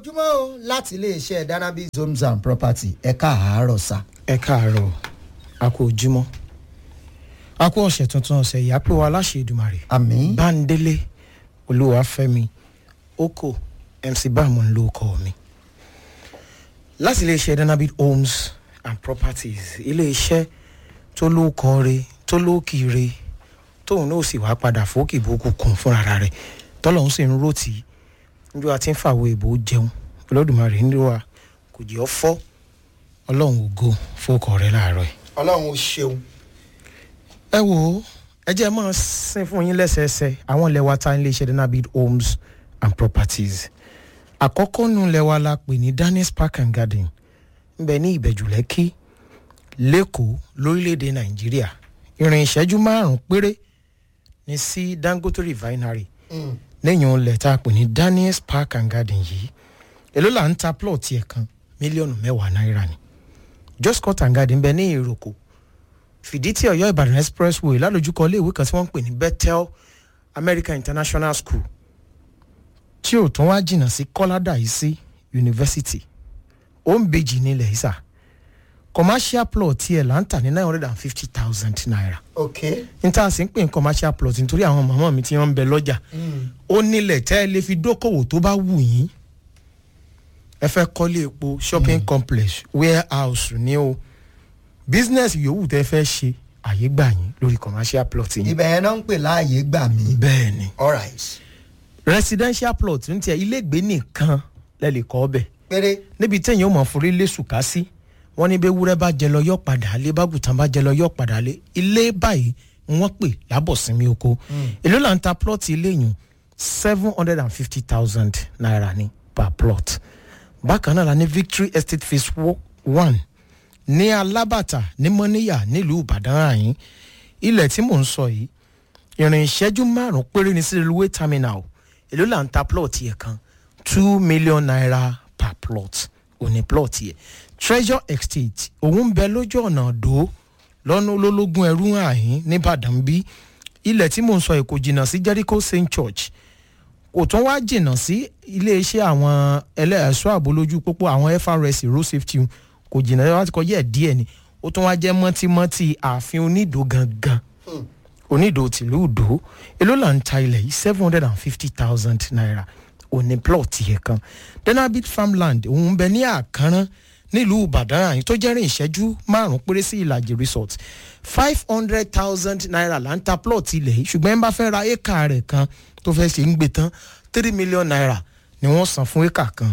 ojúmọ́ o láti iléeṣẹ́ danabi homes and property ẹ̀ka àárọ̀ sa. ẹ káàárọ̀ a kú ojúmọ́ a kú ọ̀sẹ̀ tuntun ọ̀sẹ̀ yìí àpò aláṣẹ Èdùmàrè àmín báńdélé olúwàfẹ́mi oko mc bámu ń lo ọkọ mi láti iléeṣẹ́ danabi homes and properties iléeṣẹ́ tó lóko re tó lókìire tóun náà sì wá padà fókì bókù kún fúnra rẹ̀ tọ́lọ́hún sì ń rotì níjọ́ àti ń fàwọ̀ èbó jẹun olódùmarè ń lò wá kò jẹ́ ọ fọ́ ọlọ́run ògo fókọ̀ rẹ láàárọ̀ yìí. ọlọ́run ó ṣeun. ẹ wo ẹ jẹ́ máa sin fún yín lẹ́sẹẹsẹ àwọn ilẹ̀ wa ta ilé iṣẹ́ denabid homes and properties àkọ́kọ́ nu ilẹ̀ wa la pè ní daniels park and garden ń bẹ ní ìbẹ̀jù lẹ́kì lẹ́kọ̀ọ́ lórílẹ̀‐èdè nàìjíríà ìrìn ìṣẹ́jú márùn-ún péré ní sí dangote refinery lẹ́yìn ilẹ̀ tá a pè ní daniels park and garden yìí èló là ń ta plot yẹn kan mílíọ̀nù mẹ́wàá náírà ni just cut and garden bẹ ní ìròkò fìdítì ọ̀yọ́ ìbàdàn expressway lálójúkọ iléèwé kan tí wọ́n ń pè ní bethel american international school tí ò tún wá jìnnà sí kọ́ládà yìí sí university ó ń bejì nílẹ̀ ìsà commercial plot tiẹ̀ là ń tà ní nine hundred and fifty thousand naira ok. n tá a sì ń pè ní commercial plot nítorí àwọn màmá mi tí wọ́n ń bẹ lọ́jà ó nílẹ̀ tẹ́ ẹ lè fi dókòwò tó bá wù yín ẹ fẹ́ kọ́lé epo shopping complex warehouse ní o business yòówù tẹ́ fẹ́ ṣe àyè gbà yín lórí commercial plot yín. ibẹ̀ yẹn náà ń pè láàyè gbà mí. bẹ́ẹ̀ ni all right. residential plot ní tiẹ̀ ilégbèé nìkan lẹ́lẹ̀ kọ́ ọbẹ̀ péré. níbi téèyàn ò mọ̀ forí lé sùkà sí wọ́n ní bẹ́ẹ̀ wúrẹ́ bá jẹ lọ yọ̀ padà lé bágùtàn bá jẹ lọ yọ̀ padà lé ilé báyìí wọ́n pè lábọ̀sínmi oko èló là ń ta plot ilé yìí seven hundred and fifty thousand naira ni per plot bákan náà la ní victory estate phase wo- one ní alábàtà ní mọ́níyà nílùú ìbàdàn àyín ilẹ̀ tí mò ń sọ yìí ìrìn ìṣẹ́jú márùn-ún péré ní sí railway terminal èló là ń ta plot yẹn kan two million naira per plot òní plot yẹn treasure estate òun ń bẹ lójú ọ̀nà àdó lọ́nà olólógún ẹrú àyín nìbàdàn bí ilẹ̀ tí mò ń sọ yìí kò jìnnà sí jericho st church kò tún wá jìnnà sí iléeṣẹ́ àwọn ẹlẹ́ẹ̀ṣọ́ ààbò lójú pópó àwọn FRS road safety kò jìnnà láti kọjá ẹ̀ díẹ̀ ni ó tún wá jẹ́ mọ́tímọ́tì ààfin onídò gangan onídò tìlú ìdó èló là ń ta ilẹ̀ yìí seven hundred and fifty thousand naira òní plot yẹn kan denabit farmland òun bẹ ní àkànrán nílùú ìbàdàn àyìn tó jẹ́rìn ìṣẹ́jú márùn-ún péré sí ìlàjì resort five hundred thousand naira là ń ta plot ilẹ̀ yìí ṣùgbọ́n ẹ bá fẹ́ ra éka rẹ̀ kan tó fẹ́ ṣe ń gbé tán three million naira ni wọ́n san fún éka kan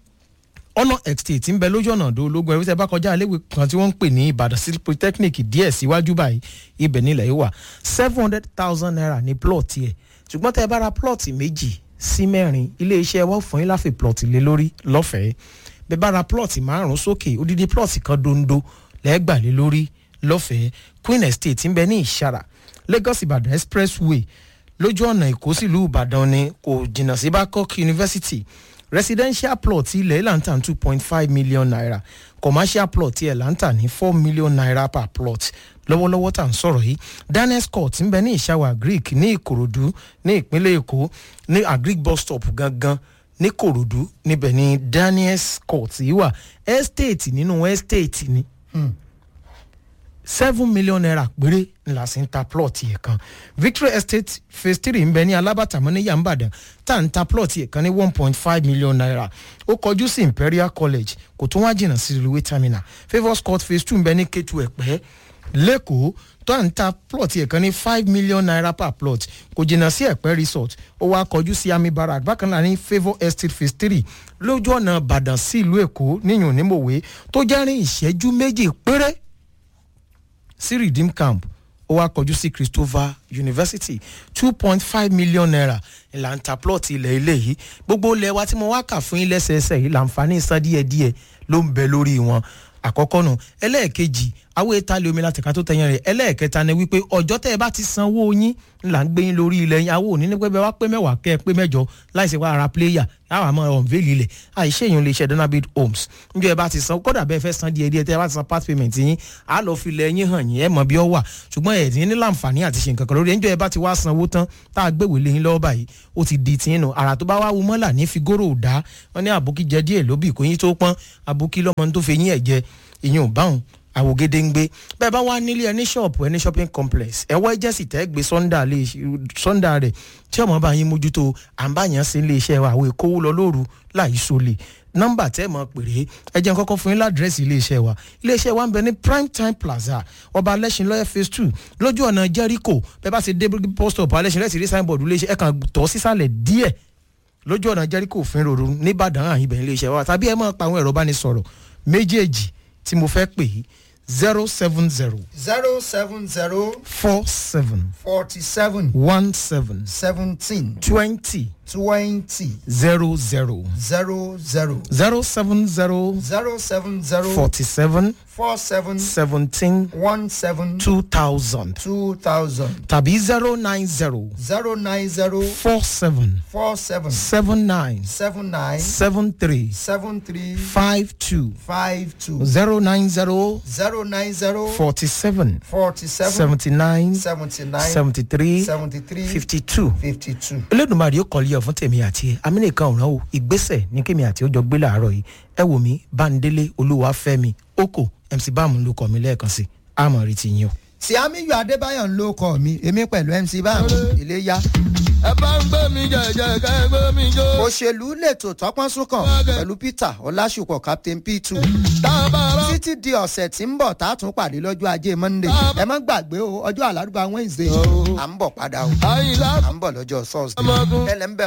ọ̀nà estate ń bẹ lójú ọ̀nà ọ̀dọ́ ológun ẹ̀rí tẹ́ bá kọjá iléèwé kan tí wọ́n ń pè ní ìbàdàn city polytechnic díẹ̀ síwájú báyìí ibẹ̀ nílẹ̀ yìí wà seven hundred thousand naira ní plot yẹ ṣùgbọ́n tẹ́ ẹ bá ra plot méjì sí mẹ́rin iléeṣẹ́ wa fún yín láfi plot lé lórí lọ́fẹ̀ẹ́ bẹ́ẹ̀ bá ra plot márùn-ún sókè odidi plot kan dondo lẹ́gbàá lé lórí lọ́fẹ̀ẹ́ queen estate ń bẹ ní ìṣàrà lagos ìbàdàn expressway lójú ọ̀nà èkó sílùú ìbàdàn ni kò jìnnà sí babcock university residential plot ilẹ̀ lantan two point five million naira commercial plot ilẹ̀ lantan ní four million naira per plot lọ́wọ́lọ́wọ́ tá à ń sọ̀rọ̀ yìí daniels court ń bẹ ní ìṣàwọ̀ greek ní ìkòròdú ní ìpínlẹ̀ èkó ní agric bus stop gangan ní kòròdú níbẹ̀ ní daniels court yìí wà estate nínú estate ni seven million naira péré ńlá sí ń ta plot yẹn kan victory estate phase three ń bẹ ní alábàtàmọ́ ní yàmbàdàn tá à ń ta plot yẹn kan ní one point five million naira ó kọjú sí imperial college kò tún wá jìnnà sí railway terminal favours court phase two ń bẹ ní ketu ẹ̀pẹ́ lẹ́kọ̀ọ́ tó à ń ta plot yẹn kan ní five million naira per plot kò jìnnà sí ẹ̀pẹ́ resort ó wá kọjú sí army barrack bákan náà ní favour estate phase three lójú ọ̀nà ìbàdàn sí ìlú èkó níyùn nímòwe tó jẹ́rìn ìṣẹ́jú méjì péré sí redeem camp ó wá kọjú sí christopher university two point five million naira ìlànà plot ilẹ̀ ilé yìí gbogbo ilẹ̀ wa tí mo wá kà fún yín lẹ́sẹẹsẹ yìí làǹfààní san díẹ̀díẹ̀ ló ń bẹ lórí wọn àkọ́kọ́ nù ẹlẹ́ẹ̀kejì àwọn ètò àlè omi láti ká tó tẹ̀yìn rẹ̀ ẹlẹ́ẹ̀kẹta ni wípé ọjọ́ tẹ́ ẹ bá ti sanwó yín là ń gbé yín lórí ilẹ̀ yín àwọn òní ní pé bẹ́ẹ̀ wá pé mẹ́wàá kẹ́ ẹ pé mẹ́jọ láìsí wá ara pléyà láwọn àmọ́ ọ̀nvẹ́lì ilẹ̀ àìṣe èèyàn lè ṣe donabid homes níjọ́ ẹ bá ti san kódà bẹ́ẹ̀ fẹ́ san díẹ̀ díẹ̀ tẹ́ ẹ bá ti san part payment yín á lọ fi ilẹ̀ yín hàn yín ẹ mọ̀ bí ọ wà ṣùgbọ́n ẹ̀ ní ní láǹfààní àti ṣe nǹkan kan lórí níjọ́ ẹ bá ti wá sanwó tán tá a gbéwèé lé yín lọ́wọ́ báyìí ó ti di tiyín nù àrà tó bá wá wu mọ́là ní figoro dá wọn ní àbókí jẹ díẹ̀ lóbì kò yín tó pọ́n àbókí lọ́mọ tó fi yín ẹ̀ jẹ ìyún báwọn àwògede ń gbé bẹ́ẹ̀ bá wá nílé ẹni ṣọ́ọ̀pù ẹni shopping complex ẹ̀wọ́ ẹjẹ́sì tẹ́ gbé sọ́ndà rẹ̀ tí ọmọ bá yín mójútó àǹbáyàn sí ilé iṣẹ́ wa àwọn èkó lọ lóru láì sólè nọ́mbà tẹ́ mọ̀ péré ẹ jẹ́ n kọ́kọ́ fún yín ládírẹ́sì ilé iṣẹ́ wa ilé iṣẹ́ wa ń bẹ ní prime time plaza ọba alẹ́sìn lọ́yẹ̀ phase two lójú ọ̀nà jericho bẹ́ẹ̀ bá ṣe dé post op alẹ́sìn lẹ́sìn rí signboard ilé iṣẹ́ ẹ̀ kàn tọ́ sísàlẹ̀ díẹ̀ lójú ọ̀nà jericho òfin rorò nìbàdàn àyìnbẹ̀ ilé iṣẹ́ wa tàbí ẹ máa pa àwọn ẹ̀rọ bánisọ̀rọ̀ méjèèjì tí mo fẹ́ pè é zero seven zero zero seven zero four seven forty seven one seven seventeen twenty twenty zero zero zero zero zero seven zero zero seven zero forty seven four seven seventeen one seven two thousand two thousand tàbí zero nine zero zero nine zero four seven four seven seven nine seven nine seven three seven three five two five two zero nine zero zero nine zero forty seven forty seven seventy nine seventy nine seventy three seventy three fifty two. fifty two. elédùnmarè ó kọ́lé ọ̀ fún tèmi àti ẹ amínìkan ọ̀ràn o ìgbésẹ̀ ní kémi àti ọjọ́ gbé làárọ̀ yìí ẹ wò mí báńdélé olúwàfẹ́mi oko mc báàmù ló kọ́ mi lẹ́ẹ̀kan sí àmọ̀ rí ti yín o. tí amiyu adébáyọ̀ ń ló kọ́ mi èmi pẹ̀lú mc báàmù iléyà. ẹ bá ń gbé mi jẹjẹ ká ẹ gbé mi jó. òṣèlú lètò tọpọ́n súnkàn pẹ̀lú peter ọlásùpọ̀ captain p two tá a bá rọ. títí di ọ̀sẹ̀ tí ń bọ̀ tá a tún pàdé lọ́jọ́ ajé monday ẹ má gbàgbé o ọjọ́ àlárúbá wednesday à ń bọ̀ padà o àyìnlá à ń bọ̀ lọ́jọ́ thursday ọmọkùnrin. ẹlẹ́ńbẹ̀